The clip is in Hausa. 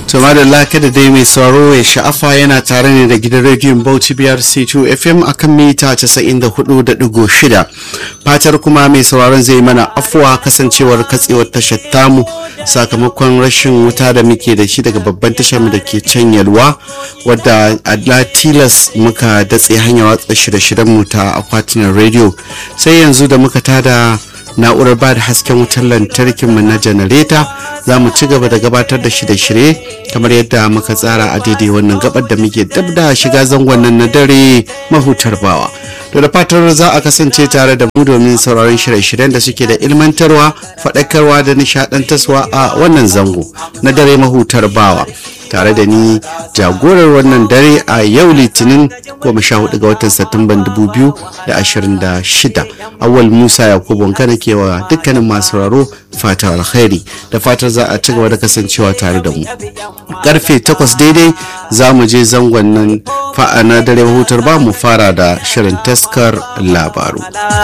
to madalla kada dai mai sauraro ya sha'afa yana tare ne da gidan rediyon bauchi biyar c2 fm akan mita 94.6 fatar kuma mai sauraron zai mana afuwa kasancewar katsewar tashar tamu sakamakon rashin wuta da muke da shi daga babban tashar da ke can yalwa wadda a tilas muka datse hanyar watsa shirye-shiryen mu ta akwatunan rediyo sai yanzu da muka tada na'urar ba da hasken wutar lantarkin mu na janareta za mu ci gaba da gabatar da shirye-shirye kamar yadda muka tsara a daidai wannan gabar da muke dab da shiga zangon nan na dare mahutar bawa to da fatar za a kasance tare da mu domin sauraron shirye-shiryen da suke da ilmantarwa faɗakarwa da nishaɗantarwa a wannan zango na dare mahutar bawa tare da ni jagorar wannan dare a yau litinin goma sha hudu ga watan satumban dubu biyu da ashirin da shida awal musa yakubu kana kewa dukkanin masu raro fata alkhairi da fatar za a ci gaba da kasancewa tare da mu karfe takwas daidai za mu je zangon nan fa'a na dare hutar ba mu fara da shirin taskar labaru